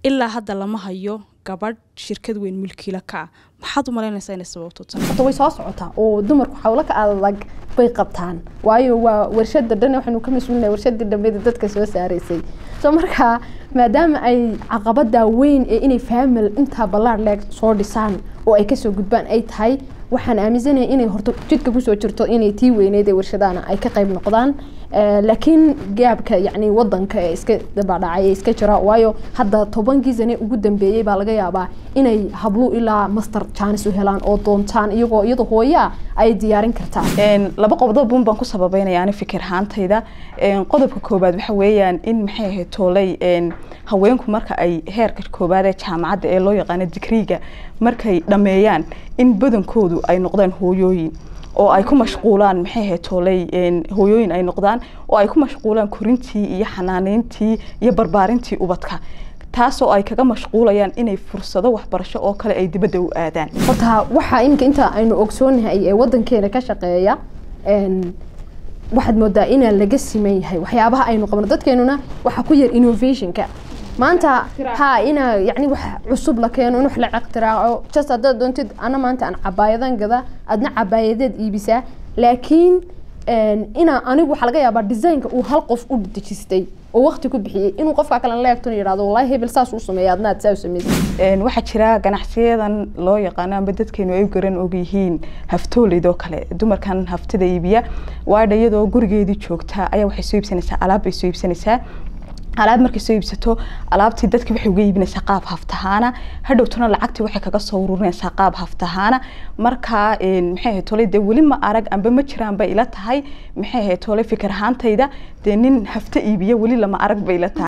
ilaa hadda lama hayo gabadh shirkad weyn mulkiila ka ah maxaad u malaynaysaa inay sababto tan horta way soo socotaa oo dumarku xawlo ka adag bay qabtaan waayo waa warshada dhan waxaanu ka mas-uulinahay warshadii dhambeeda dadka soo saaraysay so marka maadaama ay caqabada weyn ee inay faamil intaa ballaar leeg soo dhisaan oo ay kasoo gudbaan ay tahay waxaan aaminsanahay inay horta jidka kusoo jirto inay tii weyneed ee warshadahana ay ka qayb noqdaan laakiin gaabka yacni wadanka ee iska dabadhacay ee iska jira waayo hadda tobankii sane ugu dambeeyey baa laga yaabaa inay hablu ilaa master jaanis u helaan oo doontaan iyagoo iyada hooyaa ay diyaarin kartaa laba qodob un baan ku sababeynaya ani fikir ahaantayda qodobka koobaad waxa weeyaan in maxay ahayd toolay haweenku marka ay heerka koobaad ee jaamacadda ee loo yaqaano digriiga markay dhammeeyaan in badankoodu ay noqdaan hooyooyin oo ay ku mashquulaan maxay ahayd toolay hooyooyin ay noqdaan oo ay ku mashquulaan korintii iyo xanaaneyntii iyo barbaarintii ubadka taasoo ay kaga mashquulayaan inay fursado waxbarasho oo kale ay dibadda u aadaan horta waxaa iminka inta aynu ogsoonahay ee wadankeena ka shaqeeya waxaad moodaa inaan laga siman yahay waxyaabaha aynu qabno dadkeenuna waxaa ku yar innovationka maanta ha ina yani wax cusub la keeno in wax la iqtiraaco just haddaad doontid ana maanta aan cabaayadan gada adna cabaayadeed iibisaa laakiin ina anigu waxaa laga yaabaa designka uu hal qof u dejistay oo waqti ku bixiyey inuu qofka kale la eegto yidhahdo wallahi hebel saas uu sameeya adna aad saa u sameysay waxaa jira ganacsiyadan loo yaqaano amba dadkeenu ay garan og yihiin haftooleydo kale dumarkan haftada iibiya waadha iyadoo gurigeedii joogtaa ayaa waxay soo iibsanaysaa alaab bay soo iibsanaysaa alaab markay soo iibsato alaabtii dadkii waxay uga iibinaysaa qaab haftahaana hadhowtana lacagtii waxay kaga soo ururinaysaa qaab haftahaana markaa maxay ahayd tole dee weli ma arag amba ma jiraan bay ila tahay maxay ahayd tole fikir ahaantayda dee nin hafta iibiya weli lama arag bay ila tahay